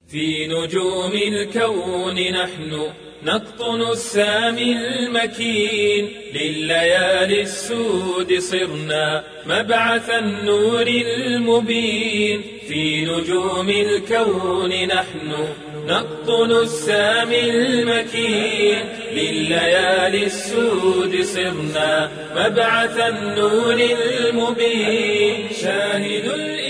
في نجوم الكون نحن نقطن السامي المكين لليالي السود صرنا مبعث النور المبين في نجوم الكون نحن نقطن السامي المكين لليالي السود صرنا مبعث النور المبين شاهد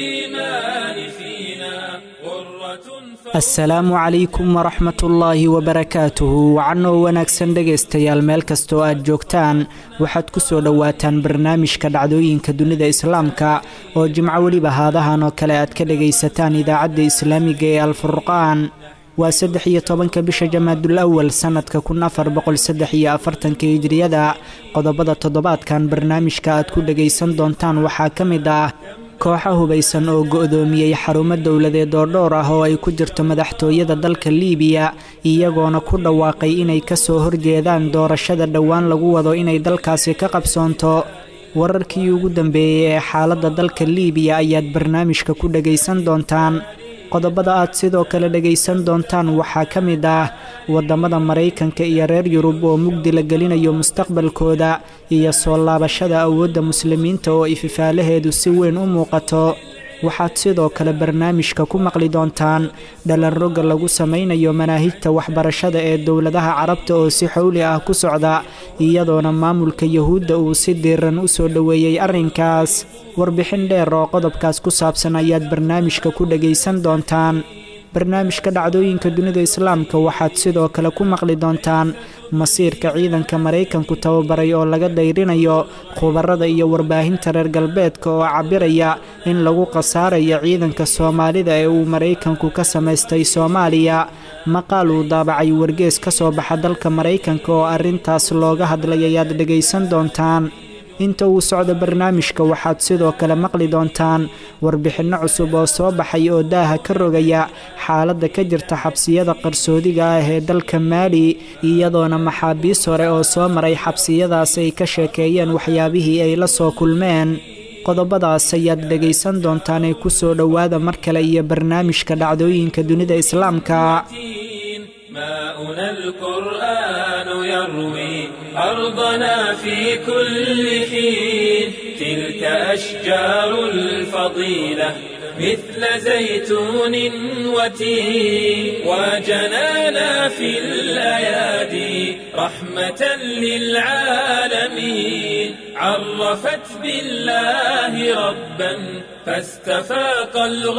الإيمان فينا غرة asalaamu calaykum waraxmat ullaahi wabarakaatuhu wacanoo wanaagsan dhegaystayaal meel kastoo aad joogtaan waxaad ku soo dhowaataan barnaamijka dhacdooyinka dunida islaamka oo jimco weliba haadahan oo kale aad ka dhegaysataan idaacadda islaamiga ee alfurqaan waa saddex iyo tobanka bisha jamaadul awal sannadka kun afar boqol saddex iyo afartanka hijriyada qodobada toddobaadkan barnaamijka aad ku dhegaysan doontaan waxaa ka mid ah kooxa hubaysan oo go'doomiyey xarumo dowladeed oo dhowr ah oo ay ku jirto madaxtooyada dalka liibiya iyagoona ku dhawaaqay inay ka soo horjeedaan doorashada dhowaan lagu wado inay dalkaasi ka qabsoonto wararkii ugu dambeeyey ee xaaladda dalka liibiya ayaad barnaamijka ku dhegaysan doontaan qodobada aad sidoo kale dhegaysan doontaan waxaa ka mid ah waddamada maraykanka iyo reer yurub oo mugdi la gelinayo mustaqbalkooda iyo soo laabashada awoodda muslimiinta oo ififaalaheedu si weyn u muuqato waxaad sidoo kale barnaamijka ku maqli doontaan dhalanroga lagu samaynayo manaahijta waxbarashada ee dowladaha carabta oo si xowli ah ku socda iyadoona maamulka yuhuudda uu si diiran u soo dhoweeyey arrinkaas warbixin dheer oo qodobkaas ku saabsan ayaad barnaamijka ku dhegaysan doontaan barnaamijka dhacdooyinka dunida islaamka waxaad sidoo kale ku maqli doontaan masiirka ciidanka maraykanku tababaray oo laga dayrinayo khubarada iyo warbaahinta reer galbeedka oo cabiraya in lagu khasaarayo ciidanka soomaalida ee uu maraykanku ka samaystay soomaaliya maqaal uu daabacay wargees ka soo baxa dalka maraykanka oo arrintaas looga hadlay ayaad dhegaysan doontaan inta uu socdo barnaamijka waxaad sidoo kale maqli doontaan warbixinno cusub oo soo baxay oo daaha ka rogaya xaaladda ka jirta xabsiyada qarsoodiga ah ee dalka maali iyadoona maxaabiis hore oo soo maray xabsiyadaas ay ka sheekeeyeen waxyaabihii ay la soo kulmeen qodobadaas ayaad dhegaysan doontaan ee ku soo dhowaada mar kale iyo barnaamijka dhacdooyinka dunida islaamka ماؤنا القرآن يروي أرضنا في كل حين تلك أشجار الفضيلة مثل زيتون وتين وجنانا في الأيادي رحمة للعالمين عرفت بالله ربا فاستفاق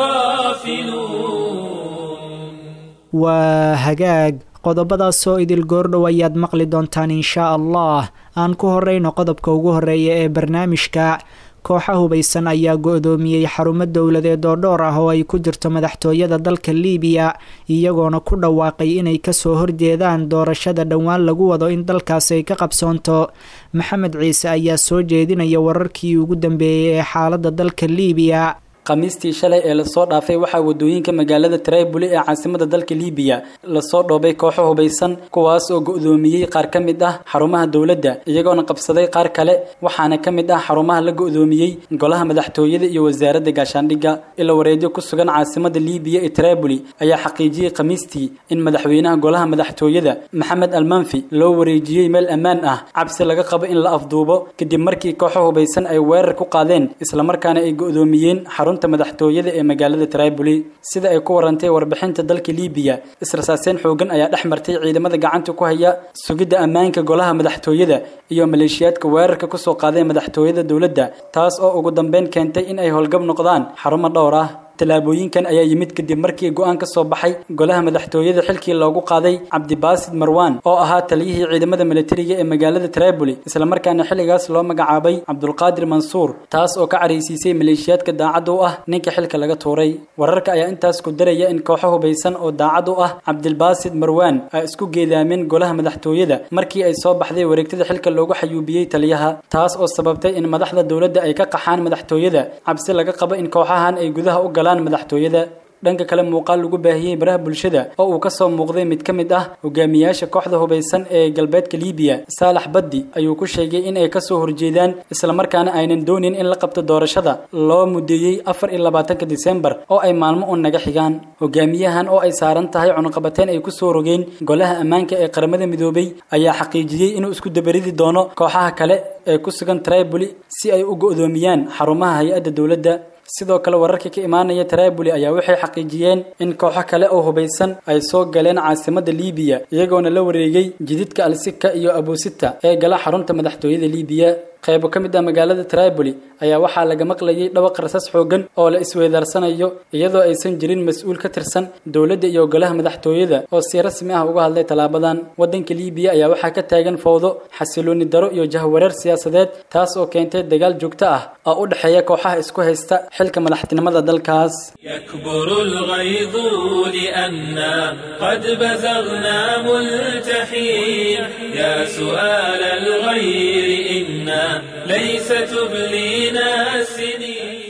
الغافلون waa hagaag qodobadaasoo idil goordhow ayaad maqli doontaan inshaa allah aan ku horeyno qodobka ugu horeeya ee barnaamijka kooxa hubaysan ayaa go-doomiyey xarumo dowladeed oo dhowr ah oo ay ku jirto madaxtooyada dalka liibiya iyagoona ku dhawaaqay inay kasoo horjeedaan doorashada dhowaan lagu wado in dalkaasi ay ka qabsoonto maxamed ciise ayaa soo jeedinaya wararkii ugu dambeeyey ee xaaladda dalka liibiya khamiistii shalay ee lasoo dhaafay waxaa wadooyinka magaalada triboli ee caasimada dalka liibiya lasoo dhoobay kooxo hubaysan kuwaas oo go-doomiyey qaar ka mid ah xarumaha dowladda iyagoona qabsaday qaar kale waxaana ka mid ah xarumaha la go-doomiyey golaha madaxtooyada iyo wasaaradda gaashaandhigga ila wareedyo ku sugan caasimada liibiya ee triboli ayaa xaqiijiyey khamiistii in madaxweynaha golaha madaxtooyada maxamed almanfi loo wareejiyey meel ammaan ah cabsi laga qabo in la afduubo kadib markii kooxo hubaysan ay weerar ku qaadeen islamarkaana ay go-doomiyeen xarunta madaxtooyada ee magaalada triboli sida ay ku warantay warbixinta dalka liibiya israsaaseen xoogan ayaa dhex martay ciidamada gacanta ku haya sugidda ammaanka golaha madaxtooyada iyo maleeshiyaadka weerarka kusoo qaaday madaxtooyada dowladda taas oo ugu dambeyn keentay in ay howlgab noqdaan xarumo dhowr ah tallaabooyinkan ayaa yimid kadib markii go-aan ka soo baxay golaha madaxtooyada xilkii loogu qaaday cabdibaasid marwan oo ahaa taliyihii ciidamada militariga ee magaalada triboli islamarkaana xilligaas loo magacaabay cabdulqaadir mansuur taas oo ka caraysiisay maleeshiyaadka daacad u ah ninka xilka laga tuuray wararka ayaa intaas ku daraya in kooxo hubaysan oo daacad u ah cabdilbaasid marwan ay isku geedaameen golaha madaxtooyada markii ay soo baxday wareegtada xilka loogu xayuubiyey taliyaha taas oo sababtay in madaxda dowladda ay ka qaxaan madaxtooyada cabsi laga qabo in kooxahan ay gudaha u galaan madaxtooyada dhanka kale muuqaal lagu baahiyey baraha bulshada oo uu ka soo muuqday mid ka mid ah hogaamiyaasha kooxda hubaysan ee galbeedka liibiya saalax baddi ayuu ku sheegay in ay kasoo horjeedaan islamarkaana aynan doonin in la qabto doorashada loo mudeeyey afar iyo labaatanka disembar oo ay maalmo un naga xigaan hogaamiyahan oo ay saaran tahay cunuqabateen ay kusoo rogeen golaha ammaanka ee qaramada midoobay ayaa xaqiijiyey inuu isku dabaridi doono kooxaha kale ee ku sugan triboli si ay u go'doomiyaan xarumaha hay-adda dowladda sidoo kale wararka ka imaanaya triboli ayaa waxay xaqiijiyeen in kooxo kale oo hubaysan ay soo galeen caasimadda liibiya iyagoona la wareegay jididka alsika iyo abusita ee gala xarunta madaxtooyada liibiya qaybo ka mid ah magaalada triboli ayaa waxaa laga maqlayay dhawaq rasas xoogan oo la isweydaarsanayo iyadoo aysan jirin mas-uul ka tirsan dowladda iyo golaha madaxtooyada oo si rasmi ah uga hadlay tallaabadan waddanka liibiya ayaa waxaa ka taagan fowdo xasilooni daro iyo jahwareer siyaasadeed taas oo keentay dagaal joogto ah oo u dhexeeya kooxaha isku haysta xilka madaxtinimada dalkaas يكبر الغيظ لأنا قد بزغنا ملتحين يا سؤال الغير إنا ليس تبلينا السنين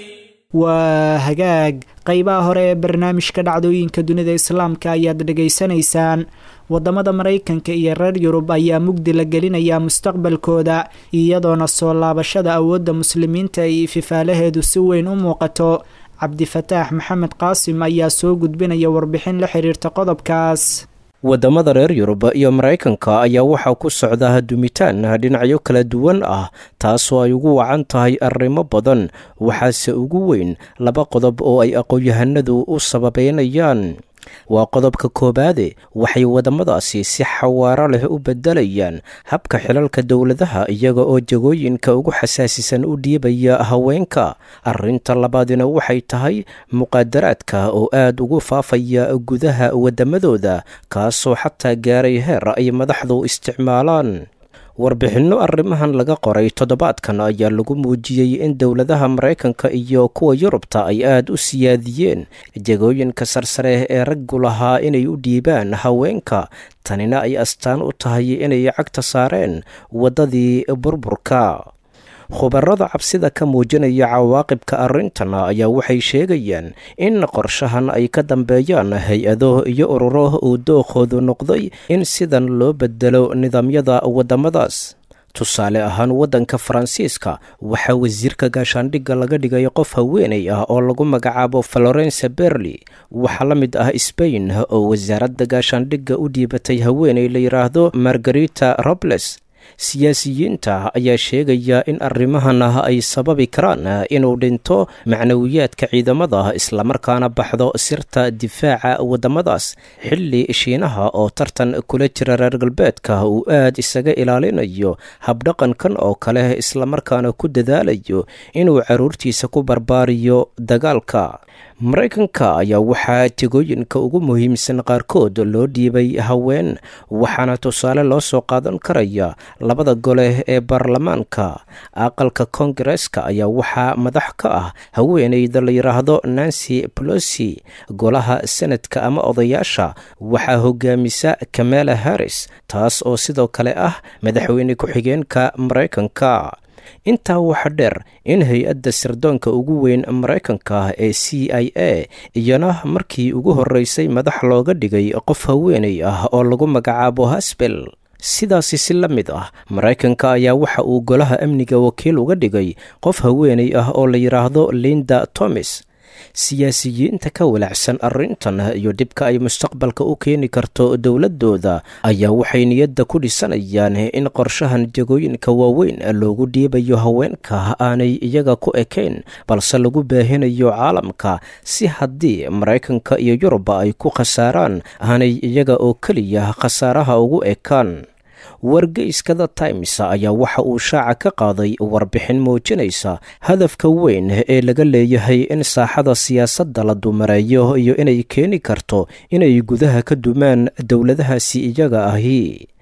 waa hagaag qeybaha hore ee barnaamijka dhacdooyinka dunida islaamka ayaad dhegaysanaysaan wadamada maraykanka iyo reer yurub ayaa mugdi la gelinayaa mustaqbalkooda iyadoona soo laabashada awoodda muslimiinta ay ififaalaheedu si weyn u muuqato cabdifataax maxamed qaasim ayaa soo gudbinaya warbixin la xiriirta qodobkaas waddamada reer yurub iyo maraykanka ayaa waxaa ku socda dumitaan dhinacyo kala duwan ah taasoo ay ugu wacan tahay arrimo badan waxaase ugu weyn laba qodob oo ay aqoon-yahanadu u sababeynayaan waa qodobka koobaade waxay waddamadaasi si xawaaro leh u beddelayaan habka xilalka dowladaha iyaga oo jagooyinka ugu xasaasisan u dhiibaya haweenka arrinta labaadina waxay tahay muqaadaraadka oo aad ugu faafaya gudaha waddamadooda kaasoo xataa gaaray heer ay madaxdu isticmaalaan warbixinno arrimahan laga qoray toddobaadkan ayaa lagu muujiyey in dowladaha maraykanka iyo kuwa yurubta ay aad u siyaadiyeen jegooyinka sarsare ee raggu lahaa inay u dhiibaan haweenka tanina ay astaan u tahay inay cagta saareen waddadii burburka khubarada cabsida ka muujinaya cawaaqibka arrintan ayaa waxay sheegayaan in qorshahan ay ka dambeeyaan hay-ado iyo ururo uu dookoodu noqday in sidan loo bedelo nidaamyada waddamadaas tusaale ahaan waddanka faransiiska waxaa wasiirka gaashaandhigga laga dhigay qof haweenay ah oo lagu magacaabo florence berli waxaa la mid ah sbain oo wasaaradda gaashaandhigga u dhiibatay haweenay la yidhaahdo margarita robles siyaasiyiinta ayaa sheegaya in arrimahan ay sababi karaan inuu dhinto macnawiyaadka ciidamada islamarkaana baxdo sirta difaaca waddamadaas xilli shiinaha oo tartan kula jira reer galbeedka uu aad isaga ilaalinayo habdhaqankan oo kale islamarkaana ku dadaalayo inuu caruurtiisa ku barbaariyo dagaalka maraykanka ayaa waxaa tegooyinka ugu muhiimsan qaarkood loo dhiibay haween waxaana tusaale loo soo qaadan karaya labada gole ee baarlamaanka aqalka koongareska ayaa waxaa madax ka ah haweeneyda la yidhaahdo nancy polosi golaha senadka ama odayaasha waxaa hogaamisa kamala harris taas oo sidoo kale ah madaxweyne ku-xigeenka maraykanka intaa waxaa dheer in hay-adda sirdoonka ugu weyn maraykanka ee c i a iyana markii ugu horreysay madax looga dhigay qof haweenay ah oo lagu magacaabo hasbel sidaasi si la mid ah maraykanka ayaa waxa uu golaha amniga wakiil uga dhigay qof haweenay ah oo la yidhaahdo linda tomis siyaasiyiinta ka walacsan arrintan iyo dhibka ay mustaqbalka u keeni karto dowladooda ayaa waxay niyadda ku dhisanayaan in qorshahan jagooyinka waaweyn loogu dhiibayo haweenka aanay iyaga ku ekayn balse lagu baahinayo caalamka si haddii maraykanka iyo yuruba ay ku khasaaraan aanay iyaga oo keliya khasaaraha ugu ekaan wargeyska the times ayaa waxa uu shaaca ka qaaday warbixin muujinaysa hadafka weyn ee laga leeyahay in saaxada siyaasadda la dumareeyo iyo inay keeni karto inay gudaha ka dumaan dowladahaasi iyaga ahi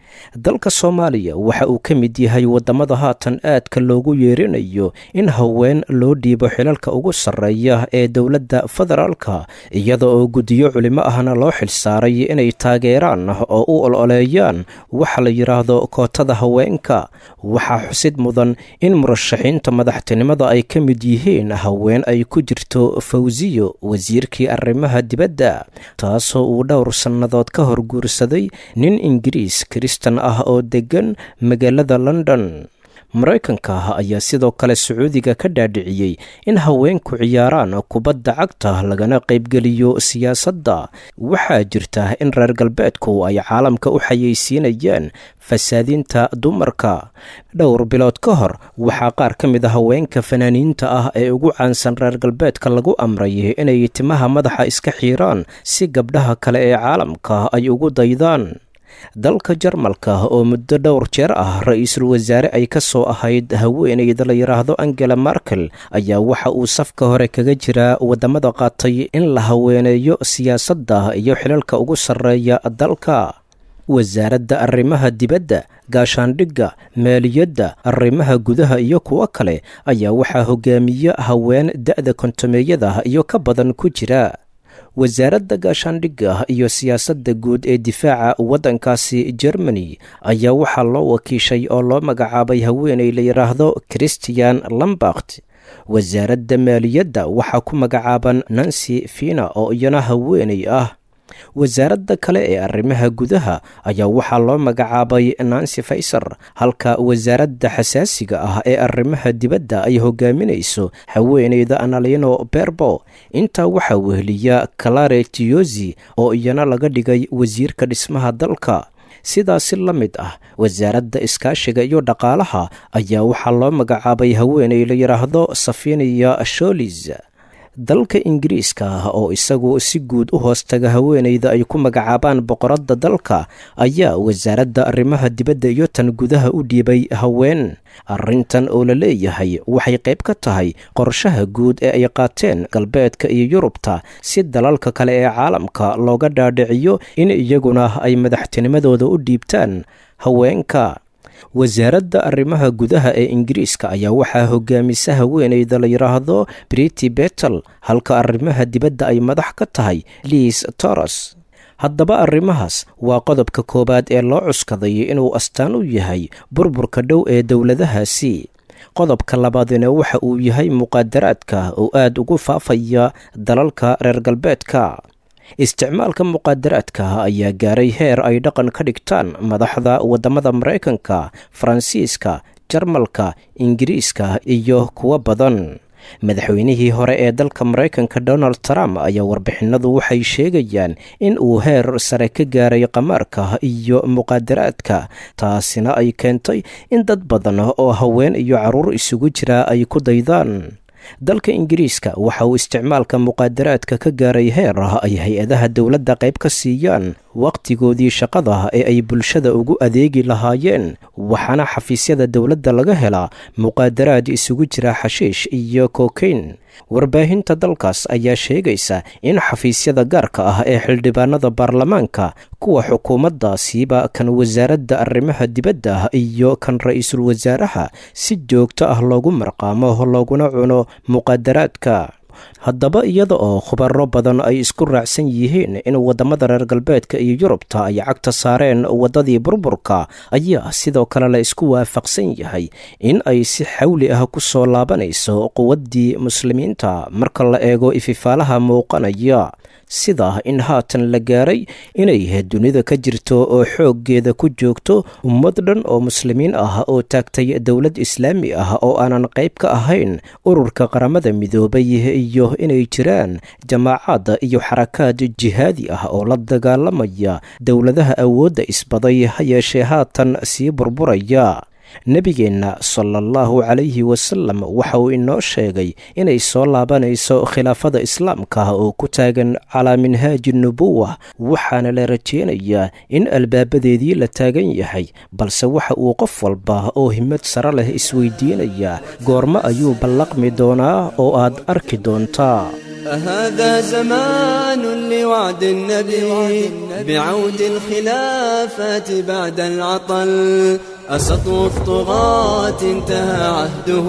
dalka soomaaliya waxa uu ka mid yahay waddamada haatan aadka loogu yeerinayo in haween loo dhiibo xilalka ugu sarreeya ee dowladda federaalka iyada oo guddiyo culimo ahna loo xilsaaray inay taageeraan oo u ololeeyaan waxa la yidhaahdo kootada haweenka waxaa xusid mudan in murashaxiinta madaxtinimada ay ka mid yihiin haween ay ku jirto fawsiyo wasiirkii arrimaha dibadda taasoo uu dhowr sannadood ka hor guursaday nin ingiriis kristan ah oo deggan magaalada london maraykanka ayaa sidoo kale sacuudiga ka dhaadhiciyey in haweenku ciyaaraan kubadda cagta lagana qaybgeliyo siyaasadda waxaa jirta in reer galbeedku ay caalamka u xayeysiinayaan fasaadinta dumarka dhowr bilood ka hor waxaa qaar ka mid a haweenka fanaaniinta ah ee ugu caansan reer galbeedka lagu amray inay timaha madaxa iska xiiraan si gabdhaha kale ee caalamka ay ugu daydaan dalka jarmalka oo muddo dhowr jeer ah ra-iisul wasaare ay ka soo ahayd haweeneyda la yidhaahdo angela markel ayaa waxa uu safka hore kaga jiraa waddamada qaatay in la haweeneeyo siyaasadda iyo xilalka ugu sarreeya dalka wasaaradda arrimaha dibadda gaashaandhigga maaliyadda arrimaha gudaha iyo kuwo kale ayaa waxaa hogaamiya haween da'da kontomeeyada iyo ka badan ku jira wasaaradda gaashaandhigga iyo siyaasadda guud ee difaaca waddankaasi germany ayaa waxaa loo wakiishay oo loo magacaabay haweeney la yidhaahdo christian lambert wasaaradda maaliyadda waxaa ku magacaaban nancy fina oo iyana haweeney ah wasaaradda kale ee arrimaha gudaha ayaa waxaa loo magacaabay nancy faysar halka wasaaradda xasaasiga ah ee arrimaha dibadda ay hogaaminayso haweeneyda analino berbo intaa waxaa weheliya calare tiyosi oo iyana laga dhigay wasiirka dhismaha dalka sidaasi la mid ah wasaaradda iskaashiga iyo dhaqaalaha ayaa waxaa loo magacaabay haweeney la yidhaahdo safiniya sholis dalka ingiriiska ah oo isagu si guud u hoostaga haweeneyda ay ku magacaabaan boqoradda dalka ayaa wasaaradda arrimaha dibadda iyo tan gudaha u dhiibay haween arrintan oo la leeyahay waxay qayb ka tahay qorshaha guud ee ay qaateen galbeedka iyo yurubta si dalalka kale ee caalamka looga dhaadhiciyo in iyaguna ay madaxtinimadooda u dhiibtaan haweenka wasaaradda arrimaha gudaha ee ingiriiska ayaa waxaa hogaamisa haweeneyda la yidhaahdo briti betel halka arrimaha dibadda ay madax ka tahay liis toros haddaba arrimahaas waa qodobka koowaad ee loo cuskaday inuu astaan u yahay burburka dhow ee dowladahaasi qodobka labaadina waxa uu yahay muqaadaraadka oo aad ugu faafaya dalalka reer galbeedka isticmaalka muqaadaraadka ayaa gaaray heer ay dhaqan ka dhigtaan madaxda waddamada maraykanka faransiiska jarmalka ingiriiska iyo kuwo badan madaxweynihii hore ee dalka maraykanka donald trump ayaa warbixinadu waxay sheegayaan in uu heer sare ka gaaray qamaarka iyo muqaadaraadka taasina ay keentay in dad badan oo haween iyo carruur isugu jira ay ku daydaan dalka ingiriiska waxa uu isticmaalka muqaadaraadka ka gaaray heer ay hay-adaha dowladda qayb ka siiyaan wakhtigoodii shaqada ee ay bulshada ugu adeegi lahaayeen waxaana xafiisyada dowladda laga helaa muqaadaraad isugu jira xashiish iyo kokain warbaahinta dalkaas ayaa sheegaysa in xafiisyada gaarka ah ee xildhibaanada baarlamaanka kuwa xukuumaddaasiiba kan wasaaradda arrimaha dibadda iyo kan ra-iisul wasaaraha si joogto ah loogu marqaamo looguna cuno muqaadaraadka haddaba iyada oo khubaro badan ay isku raacsan yihiin in waddamada reer galbeedka iyo yurubta ay cagta saareen waddadii burburka ayaa sidoo kale la isku waafaqsan yahay in ay si xawli ah ku soo laabanayso quwaddii muslimiinta marka la eego ififaalaha muuqanaya sida in haatan la gaaray inay dunida ka jirto oo xooggeeda ku joogto ummad dhan oo muslimiin ah oo taagtay dowlad islaami ah oo aanan qayb ka ahayn ururka qaramada midoobay iyo inay jiraan jamaacaad iyo xarakaad jihaadi ah oo la dagaalamaya dowladaha awoodda isbaday ha yeeshee haatan sii burburaya nebigeenna sala allahu calayhi wasalam waxa uu inoo sheegay inay soo laabanayso khilaafada islaamka oo ku taagan calaa minhaaji nubuwa waxaana la rajeynayaa in albaabadeedii la taagan yahay balse waxa uu qof walba oo himad sare leh isweydiinayaa goormo ayuu ballaqmi doonaa oo aad arki doontaa هذا زمان لوعد النبي بعود الخلافات بعد العطل أسطو الطغاة انتهى عهده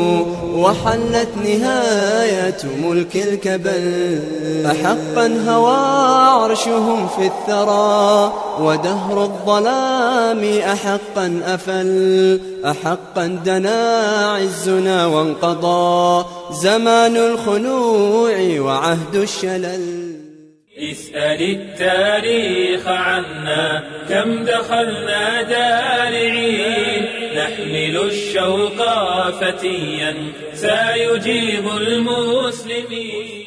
وحلت نهاية ملك الكبل أحقا هوى عرشهم في الثرى ودهر الظلام أحقا أفل أحقا دنا عزنا وانقضى زمان الخنوع وعهد الشلل اسأل التاريخ عنا كم دخلنا دارعين نحمل الشوق فتيا سيجيب المسلمين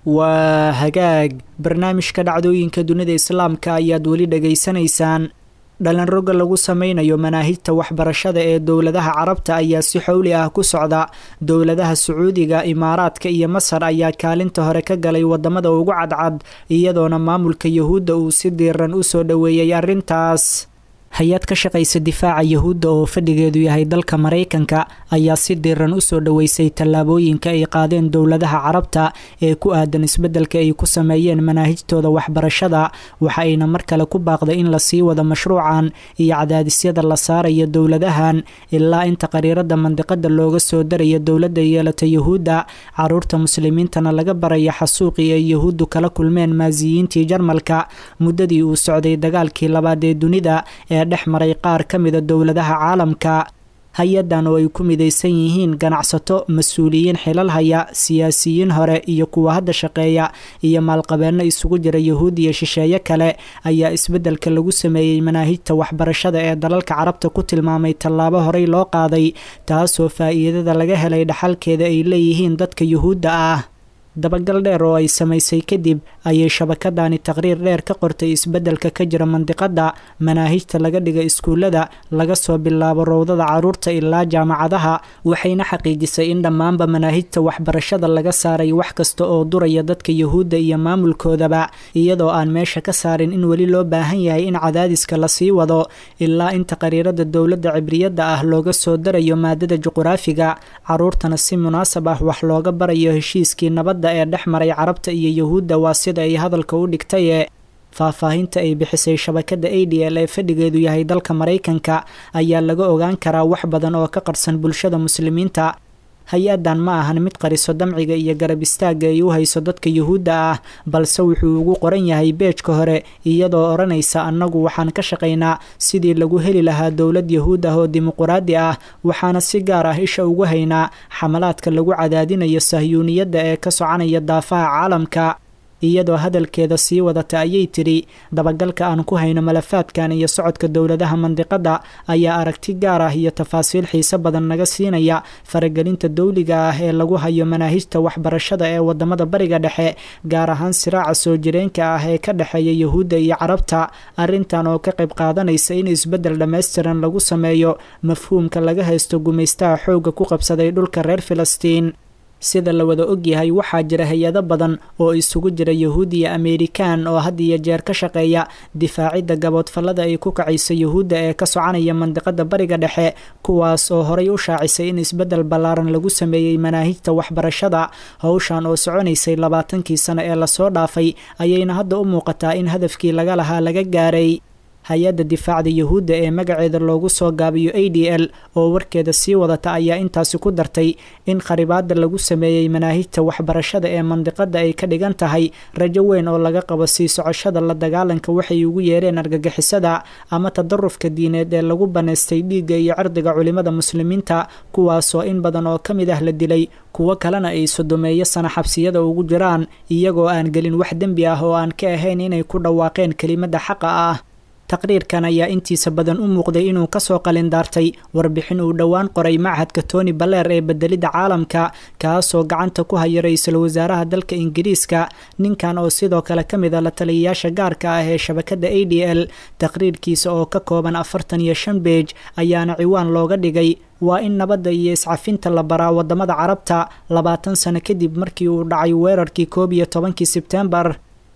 waa hagaag barnaamijka dhacdooyinka dunida islaamka ayaad weli dhegaysanaysaan dhalinroga lagu sameynayo manaahijta waxbarashada ee dowladaha carabta ayaa si xowli ah ku socda dowladaha sacuudiga imaaraadka iyo masar ayaa kaalinta hore ka galay wadamada ugu cadcad iyadoona maamulka yahuudda uu si diiran usoo dhoweeyey arrintaas hay-ad ka shaqaysa difaaca yahuudda oo fadhigeedu yahay dalka maraykanka ayaa si diiran usoo dhoweysay tallaabooyinka ay qaadeen dowladaha carabta ee ku aadan isbeddelka ay ku sameeyeen manaahijtooda waxbarashada waxa ayna mar kale ku baaqday in lasii wado mashruucan iyo cadaadisyada la saaraya dowladahan ilaa inta qariirada mandiqada looga soo daraya dowladda yeelata yahuudda caruurta muslimiintana laga baraya xasuuqii ay yahuuddu kala kulmeen maasiyiintii jarmalka muddadii uu socday dagaalkii labaad ee dunida ee dhex maray qaar ka mida dowladaha caalamka hay-adan oo ay ku midaysan yihiin ganacsato mas-uuliyiin xilal haya siyaasiyiin hore iyo kuwa hadda shaqeeya iyo maalqabeenno isugu jira yahuud iyo shisheeye kale ayaa isbeddelka lagu sameeyey manaahijta waxbarashada ee dalalka carabta ku tilmaamay tallaabo horey loo qaaday taasoo faa'iidada laga helay dhaxalkeeda ay leeyihiin dadka yuhuudda ah dabagal dheer oo ay samaysay kadib ayay shabakadani taqriir dheer ka qortay isbeddelka ka jira mandiqada manaahijta laga dhiga iskuullada laga soo bilaabo rowdada caruurta ilaa jaamacadaha waxayna xaqiijisay in dhammaanba manaahijta waxbarashada laga saaray wax kasta oo duraya dadka yuhuudda iyo maamulkoodaba iyadoo aan meesha ka saarin in weli loo baahan yahay in cadaadiska lasii wado ilaa inta qariirada dowladda cibriyadda ah looga soo darayo maadada juquraafiga caruurtana si munaasab ah wax looga barayo heshiiskii nabadda ee dhex maray carabta iyo yahuudda waa sida ay hadalka u dhigtaye faahfaahinta ay bixisay shabakada a d l ee fadhigeedu yahay dalka maraykanka ayaa laga ogaan karaa wax badan oo ka qarsan bulshada muslimiinta hay-adan ma ahan mid qariso damciga iyo garab istaagga ay u hayso dadka yuhuudda ah balse wuxuu ugu qoran yahay beejka hore iyadoo odhanaysa annagu waxaan ka shaqaynaa sidii lagu heli lahaa dowlad yahuud ah oo dimuquraadi ah waxaana si gaar ah isha ugu haynaa xamalaadka lagu cadaadinayo sahyuuniyadda ee ka soconaya daafaha caalamka iyadoo hadalkeeda sii wadata ayay tidhi dabagalka aan ku hayno malafaadkan iyo socodka dowladaha mandiqada ayaa aragti gaar ah iyo tafaasiil xiise badan naga siinaya faragelinta dowliga ah ee lagu hayo manaahijta waxbarashada ee wadamada bariga dhexe gaar ahaan siraaca soo jireenka ah ee ka dhexeeya yahuudda iyo carabta arrintan oo ka qayb qaadanaysa in isbeddel dhammaystiran lagu sameeyo mafhuumka laga haysto gumaystaha xoogga ku qabsaday dhulka reer filistiin sida la wada ogyahay waxaa jira hay-ado badan oo isugu jira yahuud iyo ameerikaan oo had iyo jeer ka shaqeeya difaacidda gaboodfallada ay ku kacayso yahuudda ee ka soconaya mandiqada bariga dhexe kuwaas oo horay u shaacisay in isbeddel ballaaran lagu sameeyey manaahijta waxbarashada howshan oo soconaysay labaatankii sano ee lasoo dhaafay ayayna hadda u muuqataa in hadafkii laga lahaa laga gaaray hay-adda difaacda yahuudda ee magaceeda loogu soo gaabiyo a d l oo warkeeda sii wadata ayaa intaasi ku dartay in kharibaada lagu sameeyey manaahijta waxbarashada ee mandiqada ay ka dhigan tahay rajo weyn oo laga qabo sii socoshada la dagaalanka waxay ugu yeereen argagixisada ama tadarufka diineed ee lagu banaystay dhiigga iyo cirdiga culimada muslimiinta kuwaasoo in badan oo ka mid ah la dilay kuwo kalena ay sodomeeyo sana xabsiyada ugu jiraan iyagoo aan gelin wax dembi ah oo aan ka ahayn inay ku dhawaaqeen kelimada xaqa ah taqriirkan ayaa intiisa badan u muuqday inuu kasoo qalindaartay warbixin uu dhowaan qoray machadka tony baleer ee bedelidda caalamka kaasoo gacanta ku haya ra-iisul wasaaraha dalka ingiriiska ninkan oo sidoo kale ka mid a la taliyayaasha gaarka ah ee shabakada a d l taqriirkiisa oo ka kooban afartan iyo shan beej ayaana ciwaan looga dhigay waa in nabadda iyo iscafinta la baraa wadamada carabta labaatan sano kadib markii uu dhacay weerarkii koob iyo tobankii sebtembar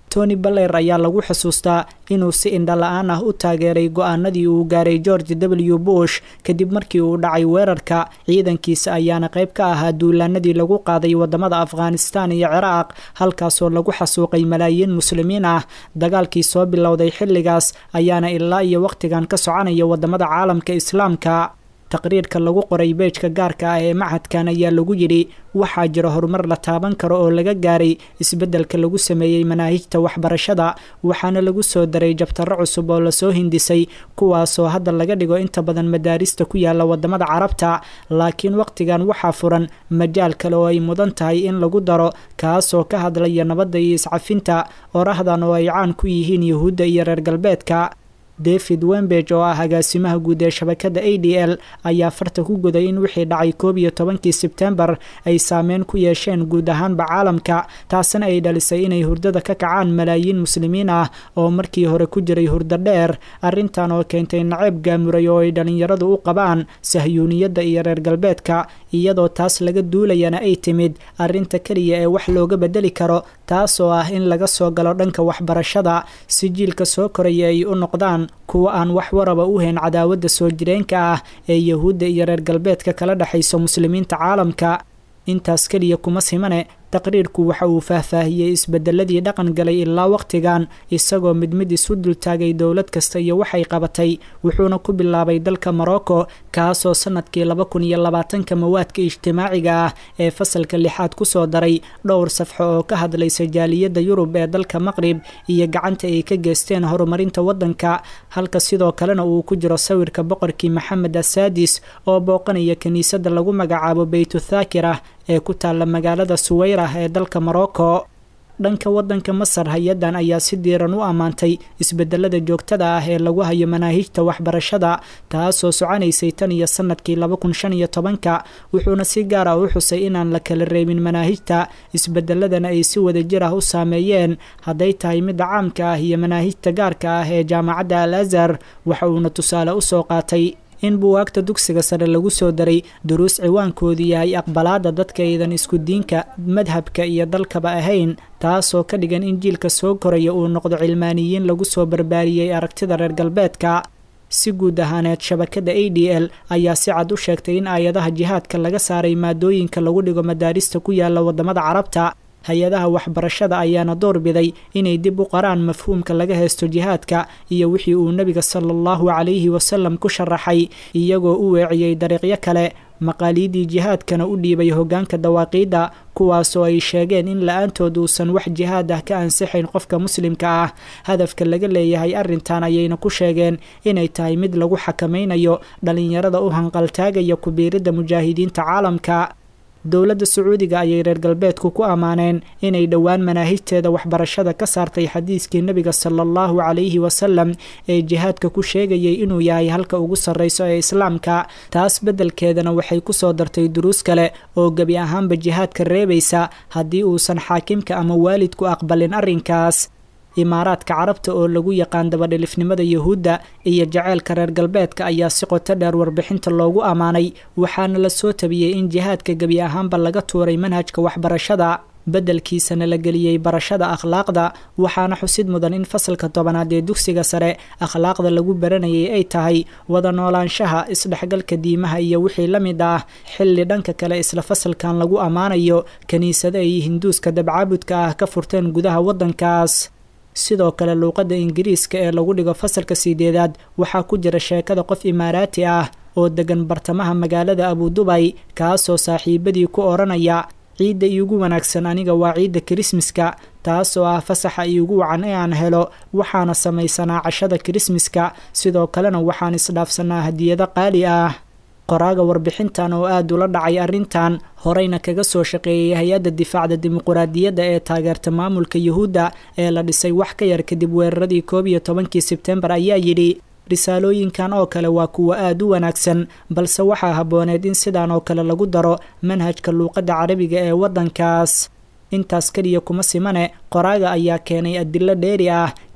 tony baler ayaa lagu xusuustaa inuu si indhala-aan ah u taageeray go-aanadii uu gaaray george w bush kadib markii uu dhacay weerarka ciidankiisa ayaana qayb ka ahaa duulaanadii lagu qaaday wadamada afghanistan iyo ciraaq halkaasoo lagu xasuuqay malaayiin muslimiin ah dagaalkii soo bilowday xilligaas ayaana ilaa iyo wakhtigan ka soconaya wadamada caalamka islaamka taqriirka lagu qoray beejka gaarka ah ee machadkan ayaa lagu yidhi waxaa jira horumar la taaban karo oo laga gaaray isbeddelka lagu sameeyey manaahijta waxbarashada waxaana lagu soo daray jabtaro cusub oo lasoo hindisay kuwaasoo hadda laga dhigo inta badan madaarista ku yaala wadamada carabta laakiin wakhtigan waxaa furan majaal kale oo ay mudan tahay in lagu daro kaasoo ka hadlaya nabadda iyo iscafinta orahdan oo ay caan ku yihiin yuhuudda iyo reer galbeedka david wembeg oo ah agaasimaha guud ee shabakada a d l ayaa farta ku guday in wixii dhacay koob iyo tobankii sebtembar ay saameyn ku yeesheen guud ahaanba caalamka taasina ay dhalisay inay hurdada ka kacaan malaayiin muslimiin ah oo markii hore ku jiray hurdo dheer arrintan oo keentay naceeb gaamuray oo ay dhallinyaradu u qabaan sahyuuniyadda iyo reer galbeedka iyadoo taas laga duulayana ay timid arrinta keliya ee wax looga bedeli karo taasoo ah in laga soo galo dhanka waxbarashada si jiilka soo koraya ay u noqdaan kuwa aan wax waraba u hayn cadaawadda soo jireenka ah ee yahuudda iyo reer galbeedka kala dhexayso muslimiinta caalamka intaas keliya kuma simane taqriirku waxa uu faahfaahiyey isbedeladii dhaqan galay ilaa wakhtigan isagoo mid mid isu dultaagay dowlad kasta iyo waxay qabatay wuxuuna ku bilaabay dalka morocco kaasoo sanadkii laba kun iyo labaatanka mawaadka ijtimaaciga ah ee fasalka lixaad kusoo daray dhowr safxo oo ka hadlaysa jaaliyadda yurub ee dalka maqrib iyo gacanta ay ka geysteen horumarinta waddanka halka sidoo kalena uu ku jiro sawirka boqorkii maxamed asaadis oo booqanaya kiniisadda lagu magacaabo beytuthaakirah ee ku taalla magaalada suweyr ee dalka morocco dhanka waddanka masar hay-addan ayaa si diiran u ammaantay isbedelada joogtada ah ee lagu hayo manaahijta waxbarashada taasoo soconaysay tan iyo sanadkii laba kun shan iyo tobanka wuxuuna si gaar ah u xusay inaan la kala reebin manaahijta isbedeladana ay si wadajir ah u saameeyeen hadday tahay midda caamka ah iyo manaahijta gaarka ah ee jaamacadda al azhar waxa uuna tusaale usoo qaatay in buwaagta dugsiga sare lagu soo daray duruus ciwaankoodu yahay aqbalaada dadka aydan isku diinka madhabka iyo dalkaba ahayn taasoo ka dhigan in jiilka soo koraya uu noqdo cilmaaniyiin lagu soo barbaariyey aragtida reer galbeedka si guud ahaaneed shabakada a d l ayaa si cad u sheegtay in aayadaha jihaadka laga saaray maadooyinka lagu dhigo madaarista ku yaala wadamada carabta hay-adaha waxbarashada ayaana doorbiday inay dib u qaraan mafhuumka laga haysto jihaadka iyo wixii uu nebiga sala allahu calayhi wasalam ku sharaxay iyagoo u weeciyey dariiqyo kale maqaaliidii jihaadkana u dhiibay hoggaanka dawaaqiidda kuwaasoo ay sheegeen in la-aantood uusan wax jihaad ah ka ansixayn qofka muslimka ah hadafka laga leeyahay arrintan ayayna ku sheegeen inay tahay mid lagu xakamaynayo dhallinyarada u hanqaltaagaya kubiiridda mujaahidiinta caalamka dowladda sacuudiga ayay reer galbeedku ku ammaaneen inay dhowaan manaahijteeda waxbarashada ka saartay xadiiskii nebiga sala allahu calayhi wasalam ee jihaadka ku sheegayay inuu yahay halka ugu sarreyso ee islaamka taas beddelkeedana waxay kusoo dartay duruus kale oo gebi ahaanba jihaadka reebaysa haddii uusan xaakimka ama waalidku aqbalin arrinkaas imaaraadka carabta oo lagu yaqaan dabadhilifnimada yuhuudda iyo jaceylka reer galbeedka ayaa si qoto dheer warbixinta loogu ammaanay waxaana la soo tabiyey in jihaadka gebi ahaanba laga tuuray manhajka waxbarashada beddelkiisana la geliyey barashada akhlaaqda waxaana xusid mudan in fasalka tobanaad ee dugsiga sare akhlaaqda lagu baranayay ay tahay wada noolaanshaha isdhexgalka diimaha iyo wixii la mid ah xilli dhanka kale isla fasalkan lagu ammaanayo kiniisado ay hinduuska dabcaabudka ah ka furteen gudaha waddankaas sidoo kale luuqadda ingiriiska ee lagu dhigo fasalka sideedaad waxaa ku jira sheekada qof imaaraati ah oo degan bartamaha magaalada abudubay kaasoo saaxiibadii ku odhanaya ciidda iigu wanaagsan aniga waa ciidda kirismaska taasoo ah fasaxa iigu wacan ee aan helo waxaana samaysanaa cashada kirismaska sidoo kalena waxaan isdhaafsanaa hadiyado qaali ah qoraaga warbixintan oo aada ula dhacay arrintan horeyna kaga soo shaqeeyay hay-adda difaacda dimuquraadiyadda ee taageerta maamulka yuhuudda ee la dhisay wax ka yar kadib weeraradii koob iyo tobankii sebtembar ayaa yidhi risaalooyinkan oo kale waa kuwo aada u wanaagsan balse waxaa habbooneed in sidan oo kale lagu daro manhajka luuqadda carabiga ee waddankaas intaas keliya kuma simane qoraaga ayaa keenay adilo dheeri ah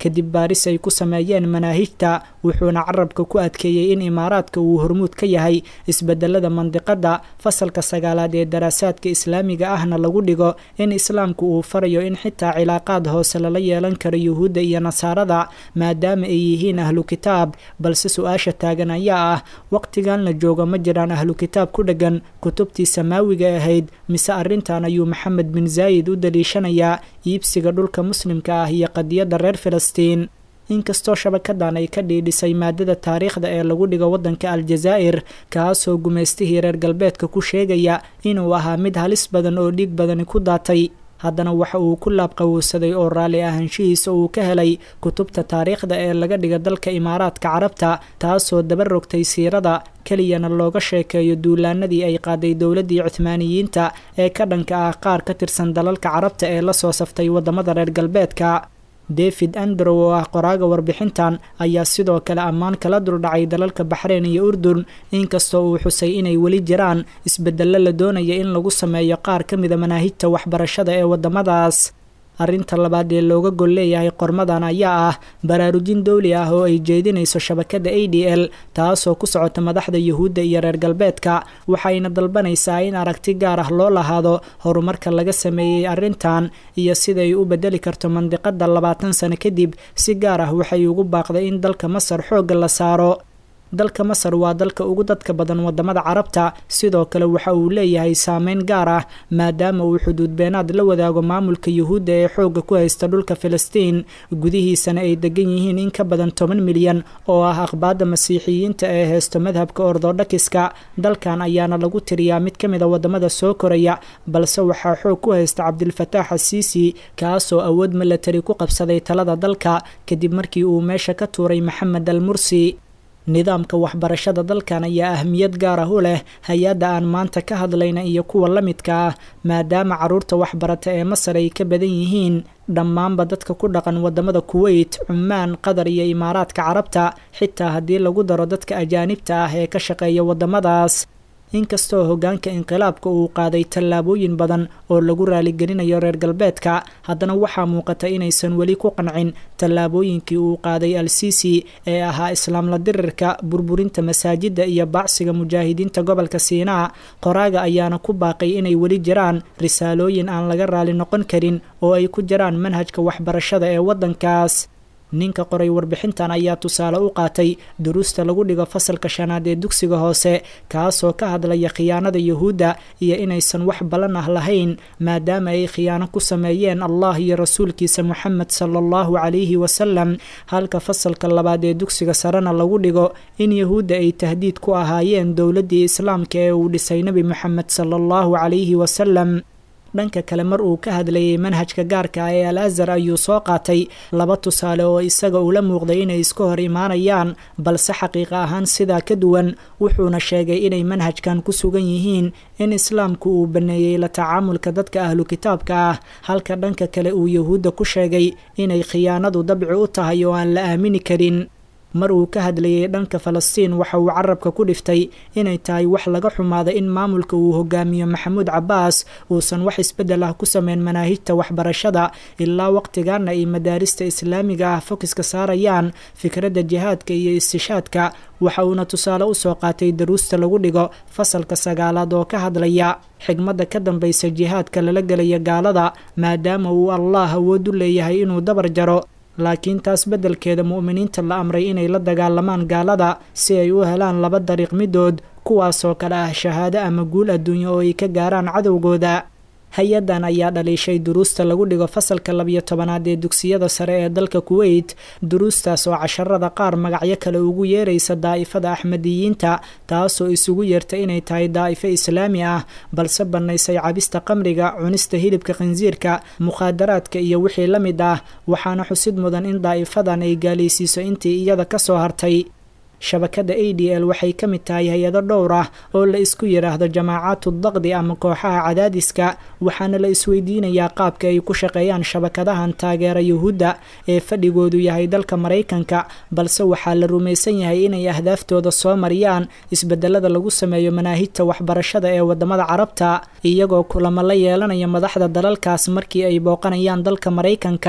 kadib baaris ay ku sameeyeen manaahijta wuxuuna carabka ku adkeeyey in imaaraadka uu hormuud ka yahay isbedelada mandiqada fasalka sagaalaad ee daraasaadka islaamiga ahna lagu dhigo in islaamku uu farayo in xitaa cilaaqaad hoose lala yeelan karo yuhuudda iyo nasaarada maadaama ay yihiin ahlu kitaab balse su-aasha taagan ayaa ah waqtigan la joogo ma jiraan ahlu kitaab ku dheggan kutubtii samaawiga ahayd mise arrintan ayuu maxamed bin zaayid u daliishanayaa iibsiga dhulka muslimka ah iyo qadiyadda reer filistiin inkastoo shabakadan ay ka dhiidhisay maadada taariikhda ee lagu dhigo waddanka aljazaa'ir kaasoo gumaystihii reer galbeedka ku sheegaya inuu ahaa mid halis badan oo dhiig badani ku daatay haddana waxa uu ku laabqawowsaday oo raalli ahaanshihiisa uu ka helay kutubta taariikhda ee laga dhiga dalka imaaraadka carabta taasoo daba rogtay siirada keliyana looga sheekeeyo duulaanadii ay qaaday dowladdii cuhmaaniyiinta ee ka dhanka ah qaar ka tirsan dalalka carabta ee la soo saftay waddamada reer galbeedka david androw oo ah qoraaga warbixintan ayaa sidoo kale ammaan kala duldhacay dalalka baxreyn iyo urdun inkastoo uu xusay inay weli jiraan isbedello la doonaya in lagu sameeyo qaar ka mida manaahijta waxbarashada ee waddamadaas arrinta labaad ee looga gol leeyahay qormadan ayaa ah baraarujin dowli ah oo ay jeedinayso shabakada a d l taasoo ku socota madaxda yuhuudda iyo reer galbeedka waxayna dalbanaysaa in aragti gaar ah loo lahaado horumarka laga sameeyey arrintan iyo siday u bedeli karto mandiqada labaatan sano kadib si gaar ah waxay ugu baaqday in dalka masar xoogga la saaro dalka masar waa dalka ugu dadka badan wadamada carabta sidoo kale waxa uu leeyahay saameyn gaar ah maadaama uu xuduud beenaad la wadaago maamulka yuhuudda ee xoogga ku haysta dhulka filistiin gudihiisana ay degan yihiin in ka badan toban milyan oo ah aqbaada masiixiyiinta ee heysto madhabka ortodhokiska dalkan ayaana lagu tiriyaa mid ka mid a wadamada soo koraya balse waxaa xoog ku haysta cabdilfataax asiisi kaasoo awood milatari ku qabsaday talada dalka kadib markii uu meesha ka tuuray maxamed al mursi nidaamka waxbarashada dalkan ayaa ahmiyad gaar ah u leh hay-adda aan maanta ka hadlayna iyo kuwa la midka ah maadaama caruurta waxbarata ee masar ay ka badan yihiin dhammaanba dadka ku dhaqan wadamada kuweyt cumaan qatar iyo imaaraadka carabta xitaa haddii lagu daro dadka ajaanibta ah ee ka shaqeeya wadamadaas inkastoo hoggaanka inqilaabka uu qaaday tallaabooyin badan oo lagu raaligelinayo reer galbeedka haddana waxaa muuqata inaysan weli ku qancin tallaabooyinkii uu qaaday al sisi ee ahaa islaamla dirirka burburinta masaajidda iyo baacsiga mujaahidiinta gobolka siinaa qoraaga ayaana ku baaqay inay weli jiraan risaalooyin aan laga raali noqon karin oo ay ku jiraan manhajka waxbarashada ee waddankaas ninka qoray warbixintan ayaa tusaale u qaatay duruusta lagu dhigo fasalka shanaad ee dugsiga hoose kaasoo ka hadlaya khiyaanada yuhuudda iyo inaysan wax ballan ah lahayn maadaama ay khiyaano ku sameeyeen allah iyo rasuulkiisa moxamed sala allahu calayhi wasalam halka fasalka labaad ee dugsiga sarena lagu dhigo in yuhuudda ay tahdiid ku ahaayeen dowladdii islaamka ee uu dhisay nebi moxamed sala allahu calayhi wasalam dhanka kale mar uu ka hadlayay manhajka gaarka ah ee al azhar ayuu soo qaatay laba tusaale oo isaga ula muuqday inay iska hor imaanayaan balse xaqiiqa ahaan sidaa ka duwan wuxuuna sheegay inay manhajkan ku sugan yihiin in islaamku uu baneeyey la tacaamulka dadka ahlu kitaabka ah halka dhanka kale uu yuhuudda ku sheegay inay khiyaanadu dabci u tahay oo aan la aamini karin mar uu ka hadlayay dhanka falastiin waxa uu carabka ku dhiftay inay tahay wax laga xumaada in maamulka uu hogaamiyo maxamuud cabbaas uusan wax isbeddel ah ku sameyn manaahijta waxbarashada ilaa waqtigaana ay madaarista islaamiga ah fokiska saarayaan fikradda jihaadka iyo istishaadka waxa uuna tusaale usoo qaatay daruusta lagu dhigo fasalka sagaalaad oo ka hadlaya xigmadda ka dambaysa jihaadka lala gelaya gaalada maadaama uu allah awood u leeyahay inuu dabar jaro laakiin taas beddelkeeda mu'miniinta la amray inay la dagaalamaan gaalada si ay u helaan laba dariiq midood kuwaasoo kale ah shahaado ama guul adduunyo oo ay ka gaaraan cadowgooda hay-addan ayaa dhaliishay duruusta lagu dhigo fasalka labiyo tobanaad ee dugsiyada sare ee dalka kuweyt duruustaas oo casharada qaar magacyo kale ugu yeeraysa daa'ifada axmediyiinta taasoo isugu yeerta inay tahay daa'ifo islaami ah balse bannaysay cabista qamriga cunista hilibka khinsiirka mukhaadaraadka iyo wixii la mid ah waxaana xusid mudan in daa'ifadan ay gaalaysiiso intii iyada ka soo hartay shabakada a d l waxay ka mid tahay hay-ado dhowr ah oo la isku yidhaahdo jamaacaatu daqdi ama kooxaha cadaadiska waxaana la isweydiinayaa qaabka ay ku shaqeeyaan shabakadahan taageera yuhuudda ee fadhigoodu yahay dalka maraykanka balse waxaa la rumaysan yahay inay ahdaaftooda soo mariyaan isbedelada lagu sameeyo manaahijta waxbarashada ee wadamada carabta iyagoo kulamo la yeelanaya madaxda dalalkaas markii ay booqanayaan dalka maraykanka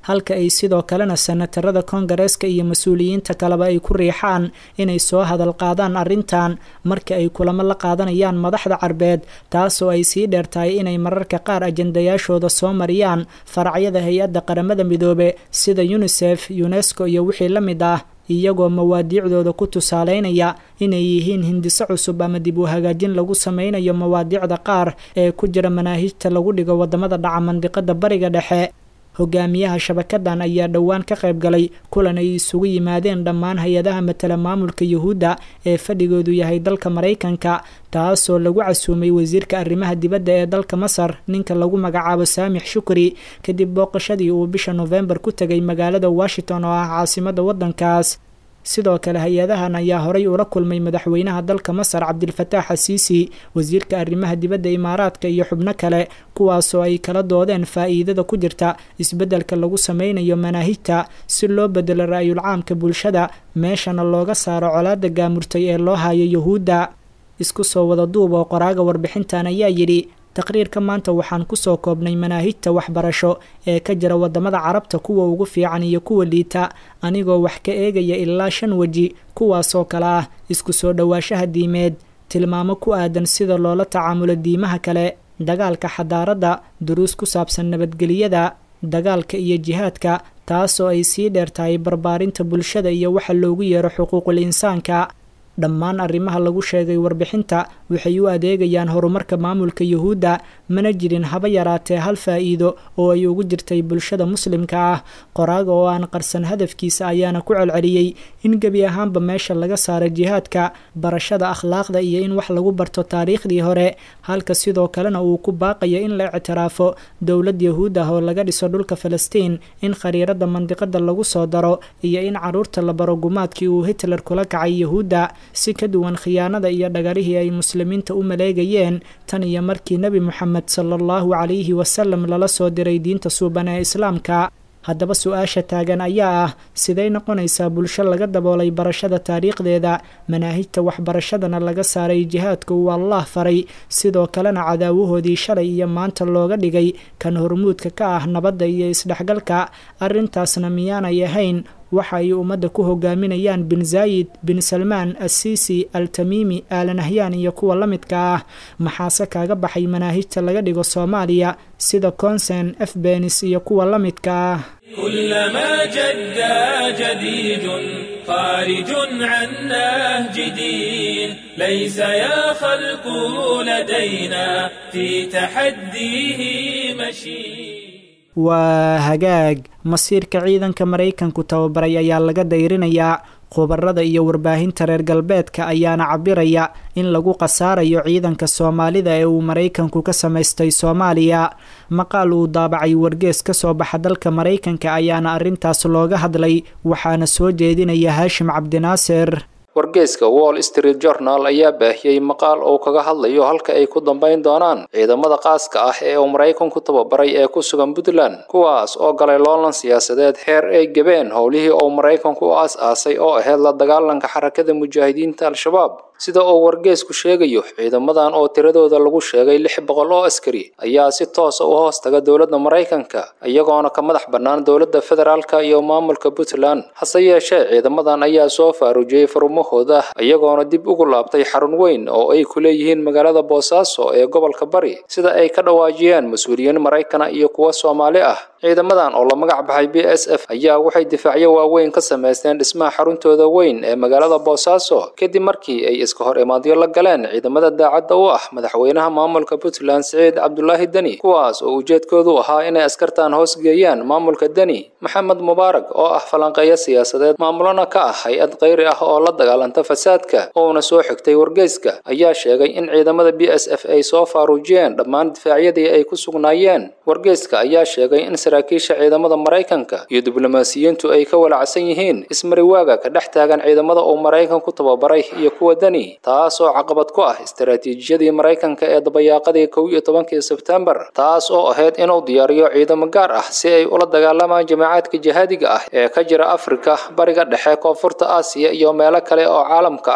halka ay sidoo kalena senatarada koongareeska iyo mas-uuliyiinta kaleba ay ku riixaan inay soo hadal qaadaan arrintan marka ay kulamo la qaadanayaan madaxda carbeed taasoo ay sii dheer tahay inay mararka qaar ajandayaashooda soo mariyaan faracyada hay-adda qaramada midoobe sida unisef unesco iyo wixii la mid ah iyagoo mawaadiicdooda ku tusaaleynaya inay yihiin hindiso cusub ama dib u hagaajin lagu sameynayo mawaadiicda qaar ee ku jira manaahijta lagu dhigo wadamada dhaca mandiqada bariga dhexe hogaamiyaha shabakadan ayaa dhowaan ka qayb galay kulan ay isugu yimaadeen dhammaan hay-adaha matala maamulka yuhuudda ee fadhigoodu yahay dalka maraykanka taasoo lagu casuumay wasiirka arrimaha dibadda ee dalka masar ninka lagu magacaabo saamix shukri kadib booqashadii uu bisha nofembar ku tegay magaalada washington oo ah caasimada waddankaas sidoo kale hay-adahan ayaa horay ula kulmay madaxweynaha dalka masar cabdilfataax xasiisi wasiirka arrimaha dibadda imaaraadka iyo xubno kale kuwaasoo ay kala doodeen faa'iidada ku jirta isbeddelka lagu sameynayo manaahijta si loo bedelo ra-yul caamka bulshada meeshana looga saaro colaada gaamurtay ee loo hayo yuhuudda isku soo wada duub oo qoraaga warbixintan ayaa yidhi taqriirka maanta waxaan kusoo koobnay manaahijta waxbarasho ee ka jira wadamada carabta kuwa ugu fiican iyo kuwa liita anigoo wax ka eegaya ilaa shan weji kuwaasoo kale ah isku soo dhowaanshaha diimeed tilmaamo ku aadan sida loola tacaamulo diimaha kale dagaalka xadaaradda duruus ku saabsan nabadgeliyada dagaalka iyo jihaadka taasoo ay sii dheer tahay barbaarinta bulshada iyo waxa loogu yeero xuquuqul insaanka dhammaan arrimaha lagu sheegay warbixinta waxay u adeegayaan horumarka maamulka yuhuudda mana jirin haba yaraatee hal faa'iido oo ay ugu jirtay bulshada muslimka ah qoraaga oo aan qarsan hadafkiisa ayaana ku celceliyey in gebi ahaanba meesha laga saaro jihaadka barashada akhlaaqda iyo in wax lagu barto taariikhdii hore halka sidoo kalena uu ku baaqayo in la ictiraafo dowlad yahuud ah oo laga dhiso dhulka falastiin in khariirada mandiqada lagu soo daro iyo in caruurta la baro gumaadkii uu hitler kula kacay yahuudda si ka duwan khiyaanada iyo dhagarihii ay muslimiinta u maleegayeen tan iyo markii nebi moxamed sala allahu calayhi wasalam lala soo diray diinta suuban ee islaamka haddaba su-aasha taagan ayaa ah siday noqonaysaa bulsho laga daboolay barashada taariikhdeeda manaahijta waxbarashadana laga saaray jihaadka uu allah faray sidoo kalena cadaawahoodii shalay iyo maanta looga dhigay kan hormuudka ka ah nabadda iyo isdhexgalka arrintaasna miyaanay ahayn waxa ay ummadda ku hogaaminayaan bin zaayid bin salmaan assiisi al tamiimi aalanahyan iyo kuwa la midka ah maxaase kaaga baxay manaahijta laga dhigo soomaaliya sida consen efbenis iyo kuwa la midka ah كلما جد جديد خارج عن نهج دين ليس يا خلق لدينا في تحديه مشي waa hagaag masiirka ciidanka maraykanku tababaray ayaa laga dayrinayaa khubarada iyo warbaahinta reer galbeedka ayaana cabiraya in lagu khasaarayo ciidanka soomaalida ee uu maraykanku ka samaystay soomaaliya maqaal uu daabacay wargees ka soo baxa dalka maraykanka ayaana arrintaas looga hadlay waxaana soo jeedinaya haashim cabdinaasir wargeyska wall street journal ayaa baahiyey maqaal uu kaga hadlayo halka ay ku dambayn doonaan ciidamada qaaska ah ee uu maraykanku tababaray ee ku sugan puntland kuwaas oo galay loolan siyaasadeed heer ay gebeen howlihii uu maraykanku u aas-aasay oo ahayd la dagaalanka xarakada mujaahidiinta al-shabaab sida uu wargeysku sheegayo ciidamadan oo tiradooda lagu sheegay lix boqol oo askari ayaa si toosa u hoos taga dowladda maraykanka iyagoona ka madax bannaan dowladda federaalka iyo maamulka puntland hase yeeshee ciidamadan ayaa soo faaruujiyey farumahooda iyagoona dib ugu laabtay xarun weyn oo ay ku leeyihiin magaalada boosaaso ee gobolka bari sida ay ka dhawaajiyeen mas-uuliyiin maraykana iyo kuwa soomaali ah ciidamadan oo la magac baxay b s f ayaa waxay difaacyo waaweyn ka samaysteen dhismaha xaruntooda weyn ee magaalada boosaaso kadib markii ay iska hor imaadyo la galeen ciidamada daacadda u ah madaxweynaha maamulka puntland siciid cabdulaahi deni kuwaas oo ujeedkoodu ahaa inay askartan hoos geeyaan maamulka deni maxamed mubaarak oo ah falanqeeyo siyaasadeed maamulana ka ah hay-ad kayri ah oo la dagaalanta fasaadka ouna soo xigtay wargeyska ayaa sheegay in ciidamada b s f ay soo faaruujiyeen dhammaan difaacyadii ay ku sugnaayeen wargeyska ayaa sheegay in saraakiisha ciidamada maraykanka iyo diblomaasiyiintu ay ka walacsan yihiin ismariwaaga ka dhex taagan ciidamada uu maraykanku tababaray iyo kuwa deni taas oo caqabad ku ah istaraatiijiyadii maraykanka ee dabayaaqadii kow iyo tobankii sebtembar taas oo ahayd inuu diyaariyo ciidamo gaar ah si ay ula dagaalamaan jamaacadka jihaadiga ah ee ka jira afrika bariga dhexe koonfurta aasiya iyo meelo kale oo caalamka ah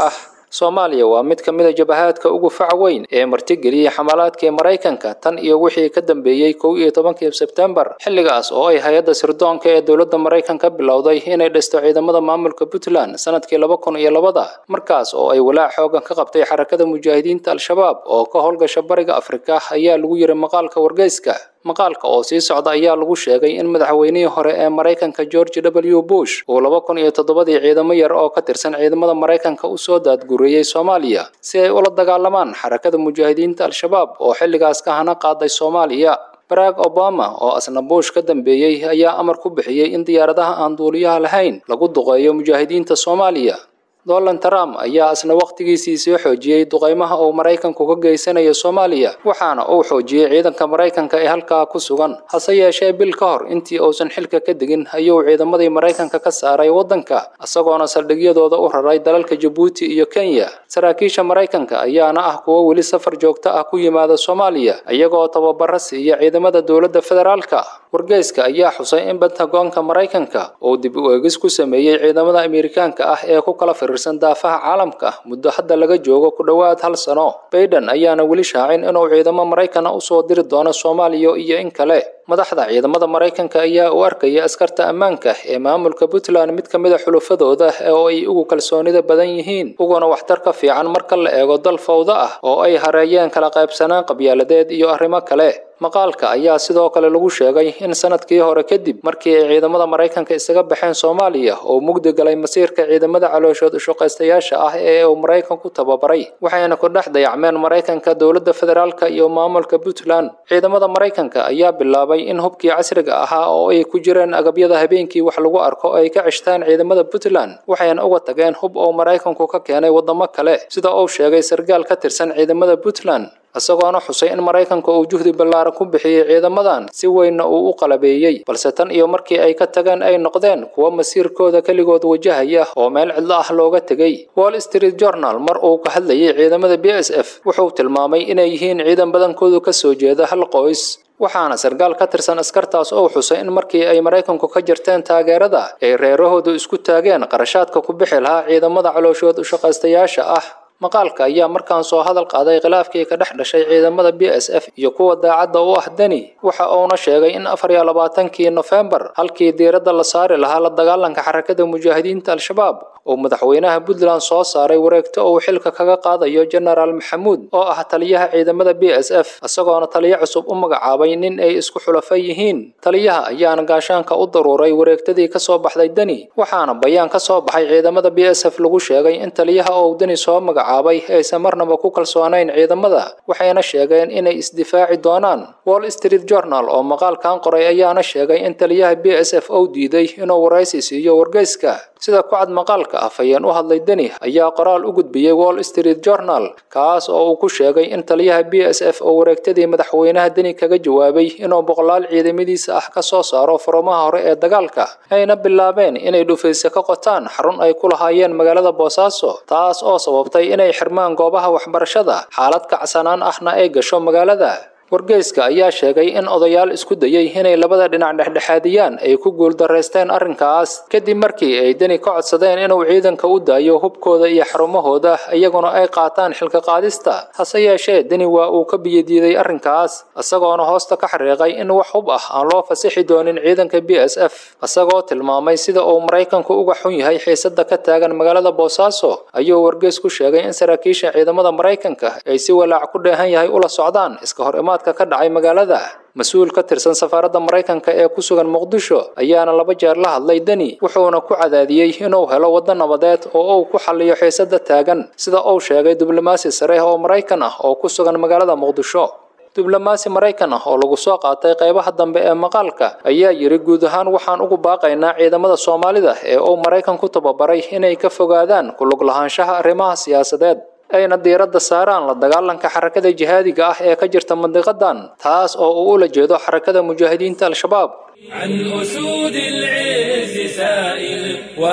soomaaliya waa mid ka mid a jabahaadka ugu fac weyn ee martigeliyey xamalaadkii maraykanka tan iyo wixii ka dambeeyey kow iyo tobankii sebtembar xilligaas oo ay hay-adda sirdoonka ee dowladda maraykanka bilowday inay dhisto ciidamada maamulka puntland sanadkii laba kun iyo labada markaas oo ay walaac xoogan ka qabtay xarakada mujaahidiinta al-shabaab oo ka howlgasha bariga afrika ayaa lagu yiri maqaalka wargeyska maqaalka oo sii socda ayaa lagu sheegay in madaxweynihii hore ee maraykanka george w bush uu laba kun iyo toddobadii ciidamo yar oo ka tirsan ciidamada maraykanka usoo daadgureeyey soomaaliya si ay ula dagaalamaan xarakada mujaahidiinta al-shabaab oo xilligaas ka hana qaaday soomaaliya barack obama oo asna bush ka dambeeyey ayaa amar ku bixiyey in diyaaradaha aan duuliyaha lahayn lagu duqeeyo mujaahidiinta soomaaliya donald trump ayaa asna wakhtigiisii soo xoojiyey duqeymaha uu maraykanku ka geysanayo soomaaliya waxaana uu xoojiyey ciidanka maraykanka ee halkaa ku sugan hase yeeshee bil ka hor intii uusan xilka ka degin ayuu ciidamadii maraykanka ka saaray waddanka isagoona saldhigyadooda u raray dalalka jabuuti iyo kenya saraakiisha maraykanka ayaana ah kuwo weli safar joogto ah ku yimaada soomaaliya iyagoo tababaro siiya ciidamada dowladda federaalka wargeyska ayaa xusay in bentagoonka maraykanka uu dib u eegis ku sameeyey ciidamada amerikaanka ah ee ku kala firirsan daafaha caalamka muddo hadda laga joogo ku dhowaad hal sano baiden ayaana weli shaacin inuu ciidamo maraykana usoo diri doono soomaaliya iyo in kale madaxda ciidamada maraykanka ayaa u arkaya askarta ammaanka ee maamulka puntland mid ka mid a xulufadooda oo ay ugu kalsoonida badan yihiin uguna waxtar ka fiican marka la eego dal fawdo ah oo ay hareeyeen kala qaybsanaan qabyaaladeed iyo arrimo kale maqaalka ayaa sidoo kale lagu sheegay in sanadkii hore kadib markii ay ciidamada maraykanka isaga baxeen soomaaliya oo mugdi galay masiirka ciidamada calooshood ushaqaystayaasha ah ee uu maraykanku tababaray waxayna ku dhex dayacmeen maraykanka dowladda federaalka iyo maamulka puntland ciidamada maraykanka ayaa bilaabay in hubkii casriga ahaa oo ay ku jireen agabyada habeenkii wax lagu arko ay ka ceshtaan ciidamada puntland waxayna uga tageen hub oo maraykanku ka keenay waddamo kale sida uu sheegay sargaal ka tirsan ciidamada puntland isagoona xusay in maraykanka uu juhdi ballaaran ku bixiyey ciidamadan si weynna uu u qalabeeyey balse tan iyo markii ay ka tageen ay noqdeen kuwa masiirkooda keligood wajahaya oo meel cidlo ah looga tegey wall street journal mar uu ka hadlayay ciidamada b s f wuxuu tilmaamay inay yihiin ciidan badankoodu ka soo jeeda hal qoys waxaana sargaal ka tirsan askartaas oo xusay in markii ay maraykanku ka jirteen taageerada ay reerahoodu isku taageen qarashaadka ku bixi lahaa ciidamada calooshood ushaqaystayaasha ah maqaalka ayaa markaan soo hadal qaaday khilaafkii ka dhex dhashay ciidamada b s f iyo kuwa daacadda u ah deni waxa uuna sheegay in afar iyo labaatankii nofembar halkii diiradda la saari lahaa la dagaalanka xarakada mujaahidiinta al-shabaab uu madaxweynaha puntland soo saaray wareegto uu xilka kaga qaadayo genaraal maxamuud oo ah taliyaha ciidamada b s f isagoona taliyo cusub u magacaabay nin ay isku xulafa yihiin taliyaha ayaana gaashaanka u daruuray wareegtadii kasoo baxday deni waxaana bayaan ka soo baxay ciidamada b s f lagu sheegay in taliyaha uu deni soo magacaabay aysan marnaba ku kalsoonayn ciidamada waxayna sheegeen inay isdifaaci doonaan wall street journal oo maqaalkan qoray ayaana sheegay in taliyaha b s f uu diiday inuu waraysi siiyo wargeyska sida ku cad maqaalka afhayeen u hadlay deni ayaa qoraal u gudbiyey wall street journal kaas oo uu ku sheegay in taliyaha b s f oo wareegtadii madaxweynaha deni kaga jawaabay inuu boqolaal ciidamadiisa ah ka soo saaro furumaha hore ee dagaalka ayna bilaabeen inay dhufayse ka qotaan xarun ay ku lahaayeen magaalada boosaaso taas oo sababtay inay xirmaan goobaha waxbarashada xaalad kacsanaan ahna ay gasho magaalada wargeyska ayaa sheegay in odayaal isku dayey inay labada dhinac dhexdhexaadiyaan ay ku guuldaraysteen arrinkaas kadib markii ay deni ka codsadeen inuu ciidanka u daayo hubkooda iyo xarumahooda iyaguna ay qaataan xilka qaadista hase yeeshee deni waa uu ka biyadiiday arrinkaas isagoona hoosta ka xariiqay in wax hub ah aan loo fasixi doonin ciidanka b s f isagoo tilmaamay sida uu maraykanku uga xun yahay xiisada ka taagan magaalada boosaaso ayuu wargeys ku sheegay in saraakiisha ciidamada maraykanka ay si walaac ku dheehan yahay ula socdaan iska hor imaad ka dhacay magaalada mas-uul ka tirsan safaaradda maraykanka ee ku sugan muqdisho ayaana laba jeer la hadlay deni wuxuuna ku cadaadiyey inuu helo waddo nabadeed oo uu ku xalliyo xiisada taagan sida uu sheegay diblomaasi sare oo maraykan ah oo ku sugan magaalada muqdisho diblomaasi maraykan ah oo lagu soo qaatay qaybaha dambe ee maqaalka ayaa yidhi guud ahaan waxaan ugu baaqaynaa ciidamada soomaalida ee uu maraykan ku tababaray inay ka fogaadaan ku lug lahaanshaha arrimaha siyaasadeed ayna diiradda saaraan la dagaalanka xarakada jihaadiga ah ee ka jirta mandiqadan taas oo uu ula jeedo xarakada mujaahidiinta al-shabaab عن أسود العز سائل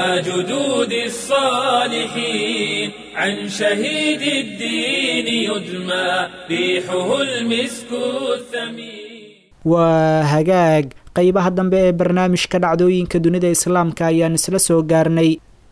وجدود الصالحين عن شهيد الدين يدمى ريحه المسك الثمين waa hagaag qaybaha dambe ee barnaamijka dhacdooyinka dunida islaamka ayaan isla soo gaarnay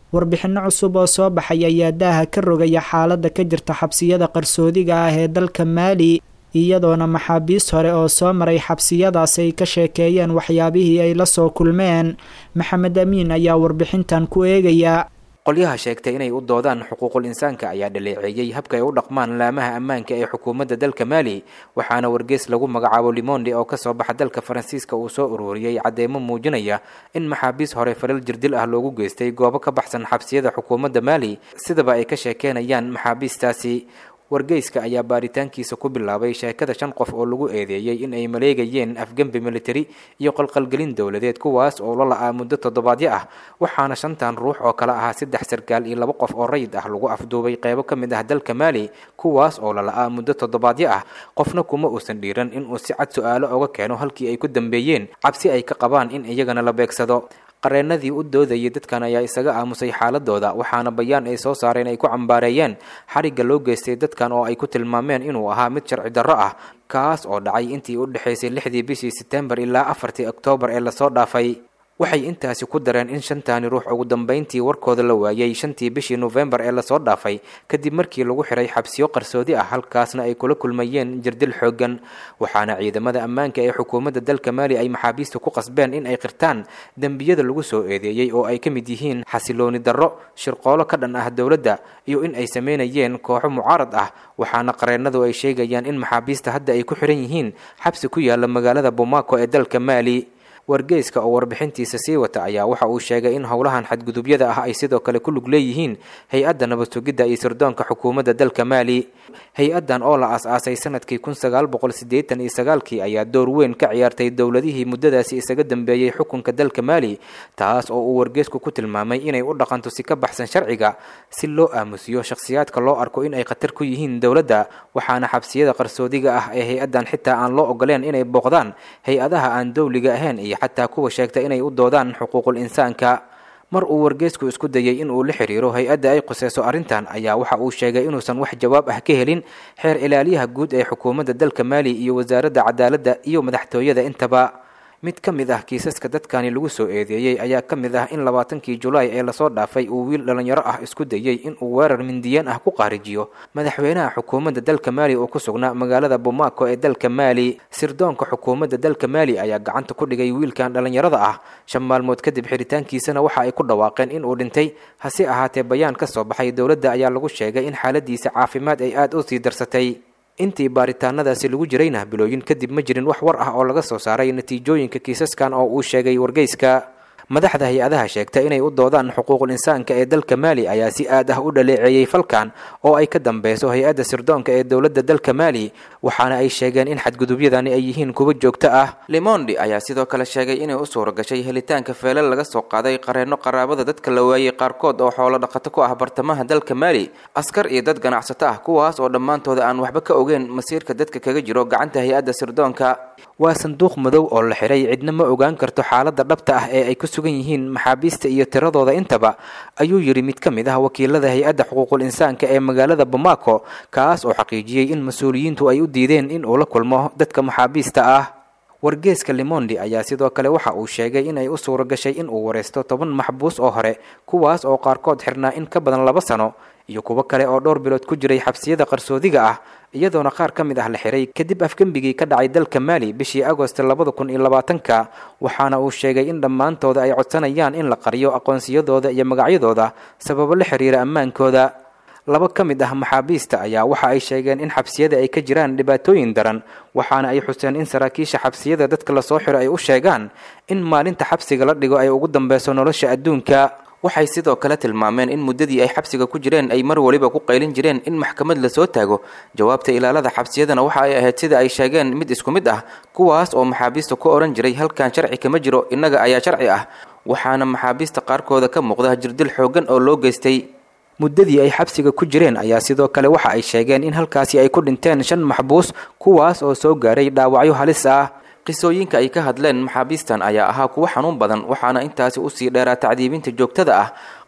warbixinno cusub oo soo baxay ayaa daaha ka rogaya xaaladda ka jirta xabsiyada qarsoodiga ah ee dalka maali iyadoona maxaabiis hore oo soo maray xabsiyadaas ay ka sheekeeyeen waxyaabihii ay la soo kulmeen maxamed amiin ayaa warbixintan ku eegaya qolyaha sheegtay inay u doodaan xuquuqul insaanka ayaa dhaleeceeyey habka ay u dhaqmaan laamaha ammaanka ee xukuumadda dalka maali waxaana wargeys lagu magacaabo limonde oo kasoo baxa dalka faransiiska uu soo ururiyey cadeymo muujinaya in maxaabiis hore falal jirdil ah loogu geystay goobo ka baxsan xabsiyada xukuumadda maali sidaba ay ka sheekeynayaan maxaabiistaasi wargeyska ayaa baaritaankiisa ku bilaabay sheekada shan qof oo lagu eedeeyey in ay maleegayeen afgembi militari iyo qalqalgelin dowladeed kuwaas oo la la-aa muddo toddobaadyo ah waxaana shantan ruux oo kale ahaa saddex sarkaal iyo laba qof oo rayid ah lagu afduubay qeybo ka mid ah dalka maali kuwaas oo la la-aa muddo toddobaadyo ah qofna kuma uusan dhiiran inuu si cad su-aalo oga keeno halkii ay ku dambeeyeen cabsi ay ka qabaan in iyagana la beegsado qareenadii u doodayay dadkan ayaa isaga aamusay xaaladooda waxaana bayaan ay soo saareen ay ku cambaareeyeen xarigga loo geystay dadkan oo ay ku tilmaameen inuu ahaa mid sharci darro ah kaas oo dhacay intii u dhexaysay lixdii bishii setembar ilaa afartii oktoobar ee lasoo dhaafay waxay intaasi ku dareen in shantaani ruux ugu dambeyntii warkooda la waayey shantii bishii nofembar ee lasoo dhaafay kadib markii lagu xiray xabsiyo qarsoodi ah halkaasna ay kula kulmayeen jirdil xooggan waxaana ciidamada ammaanka ee xukuumadda dalka maali ay maxaabiista ku qasbeen in ay qirtaan dembiyada lagu soo eedeeyey oo ay ka mid yihiin xasilooni darro shirqoolo ka dhan ah dowladda iyo in ay sameynayeen kooxo mucaarad ah waxaana qareennadu ay sheegayaan in maxaabiista hadda ay ku xiran yihiin xabsi ku yaala magaalada bomaco ee dalka maali wargeyska oo warbixintiisa sii wata ayaa waxa uu sheegay in howlahan xadgudubyada ah ay sidoo kale ku lug leeyihiin hay-adda nabad sugidda iyo sirdoonka xukuumadda dalka maali hay-addan oo la as-aasay sanadkii kun sagaal boqol siddeetan iyo sagaalkii ayaa door weyn ka ciyaartay dowladihii muddadaasi isaga dambeeyey xukunka dalka maali taas oo uu wargeysku ku tilmaamay inay u dhaqanto si ka baxsan sharciga si loo aamusiyo shakhsiyaadka loo arko in ay khatar ku yihiin dowladda waxaana xabsiyada qarsoodiga ah ee hay-addan xitaa aan loo ogoleen inay booqdaan hay-adaha aan dowliga ahayn iyo xataa kuwa sheegta inay u doodaan xuquuqul insaanka mar uu wargeysku isku dayey in uu la xiriiro hay-adda ay quseyso arrintan ayaa waxa uu sheegay inuusan wax jawaab ah ka helin xeer ilaaliyaha guud ee xukuumadda dalka maali iyo wasaaradda cadaaladda iyo madaxtooyada intaba mid ka mid ah kiisaska dadkani lagu soo eedeeyey ayaa ka mid ah in labaatankii julaay ee lasoo dhaafay uu wiil dhallinyaro ah isku dayey in uu weerar mindiyeen ah ku qaarijiyo madaxweynaha xukuumadda dalka maali oo ku sugnaa magaalada bomaco ee dalka maali sirdoonka xukuumadda dalka maali ayaa gacanta ku dhigay wiilkan dhallinyarada ah shan maalmood kadib xiritaankiisana waxa ay ku dhawaaqeen in uu dhintay hase ahaatee bayaan ka soo baxay dowladda ayaa lagu sheegay in xaaladiisa caafimaad ay aada u sii darsatay intii baaritaanadaasi lagu jirayna bilooyin kadib ma jirin wax war ah oo laga soo saaray natiijooyinka kiisaskan oo uu sheegay wargeyska madaxda hay-adaha sheegta inay u doodaan xuquuqul insaanka ee dalka maali ayaa si aad ah u dhaleeceeyey falkan oo ay ka dambeyso hay-adda sirdoonka ee dowladda dalka maali waxaana ay sheegeen in xadgudubyadani ay yihiin kuwa joogto ah limondi ayaa sidoo kale sheegay inay u suura gashay helitaanka feelal laga soo qaaday qareenno qaraabada dadka la waayey qaarkood oo xoolo dhaqato ku ah bartamaha dalka maali askar iyo dad ganacsato ah kuwaas oo dhammaantooda aan waxba ka ogeyn masiirka dadka kaga jiro gacanta hay-adda sirdoonka waa sanduuq madow oo la xiray cidna ma ogaan karto xaaladda dhabta ah ee ay ku sugan yihiin maxaabiista iyo tiradooda intaba ayuu yidhi mid ka mid ah wakiilada hay-adda xuquuqul insaanka ee magaalada bomaco kaas oo xaqiijiyey in mas-uuliyiintu ay u diideen in uu la kulmo dadka maxaabiista ah wargeeska limondi ayaa sidoo kale waxa uu sheegay inay u suura gashay in uu wareysto toban maxbuus oo hore kuwaas oo qaarkood xirnaa in ka badan laba sano iyo kuwo kale oo dhowr bilood ku jiray xabsiyada qarsoodiga ah iyadoona qaar ka mid ah la xiray kadib afgembigii ka dhacay dalka maali bishii agost labada kun iyo labaatanka waxaana uu sheegay in dhammaantooda ay codsanayaan in la qariyo aqoonsiyadooda iyo magacyadooda sababo la xiriira ammaankooda laba ka mid ah maxaabiista ayaa waxa ay sheegeen in xabsiyada ay ka jiraan dhibaatooyin daran waxaana ay xuseen in saraakiisha xabsiyada dadka lasoo xiro ay u sheegaan in maalinta xabsiga la dhigo ay ugu dambeyso nolosha adduunka waxay sidoo kale tilmaameen in muddadii ay xabsiga ku jireen ay mar waliba ku qaylin jireen in maxkamad lasoo taago jawaabta ilaalada xabsiyadana waxa ay ahayd sida ay sheegeen mid isku mid ah kuwaas oo maxaabiista ku odhan jiray halkan sharci kama jiro innaga ayaa sharci ah waxaana maxaabiista qaarkooda ka muuqda jirdil xooggan oo loo geystay muddadii ay xabsiga ku jireen ayaa sidoo kale waxa ay sheegeen in halkaasi ay ku dhinteen shan maxbuus kuwaas oo soo gaaray dhaawacyo halis ah qisooyinka ay ka hadleen maxaabiistan ayaa ahaa kuwo xanuun badan waxaana intaasi usii dheeraa tacdiibinta joogtada ah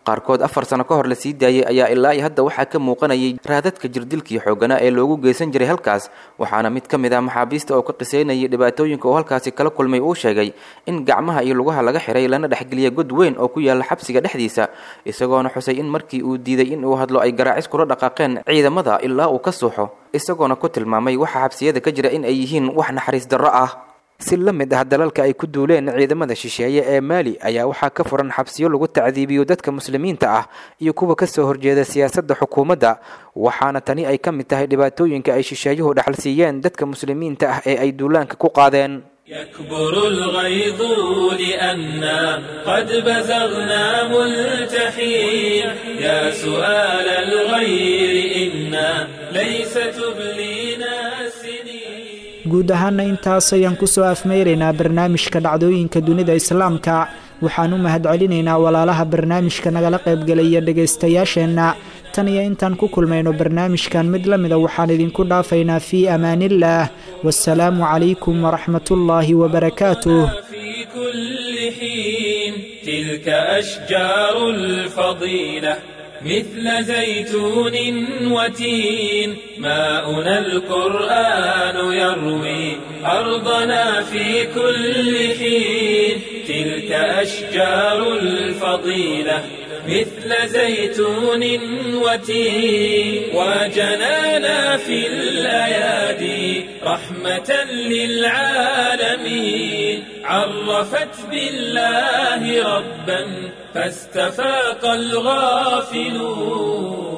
qaarkood afar sano ka hor la sii daayey ayaa ilaa iyo hadda waxaa ka muuqanayay raadadka jirdilkii xooganaa ee loogu geysan jiray halkaas waxaana mid ka mid ah maxaabiista oo ka qisaynayay dhibaatooyinka uu halkaasi kala kulmay uu sheegay in gacmaha iyo lugaha laga xiray lana dhexgeliya god weyn oo ku yaala xabsiga dhexdiisa isagoona xusay in markii uu diiday in uu hadlo ay garaacis kula dhaqaaqeen ciidamada ilaa uu ka suuxo isagoona ku tilmaamay waxa xabsiyada ka jira in ay yihiin wax naxariis darro ah si la mid ah dalalka ay ku duuleen ciidamada shisheeye ee maali ayaa waxaa ka furan xabsiyo lagu tacdiibiyo dadka muslimiinta ah iyo kuwa kasoo horjeeda siyaasadda xukuumadda waxaana tani ay ka mid tahay dhibaatooyinka ay shisheeyuhu dhaxal siiyeen dadka muslimiinta ah ee ay duulaanka ku qaadeen يكبر الغيظ لأنا قد بزغنا ملتحين يا سؤال الغير إنا ليس تبلينا السنين guud ahaana intaas ayaan kusoo afmeyraynaa barnaamijka dhacdooyinka dunida islaamka waxaan u mahadcelinaynaa walaalaha barnaamijka nagala qaybgelaya dhegaystayaasheenna tan iyo intaan ku kulmayno barnaamijkan mid la mida waxaan idinku dhaafaynaa fii amaaniillaah wasalaamu calaykum waraxmatullaahi wabarakaatuh في كل حين تلك أشجار الفضيلة مثل زيتون وتين ماؤنا القرآن يروي أرضنا في كل حين تلك أشجار الفضيلة مثل زيتون وتين وجنانا في الأيادي رحمة للعالمين عرفت بالله ربا فاستفاق الغافلون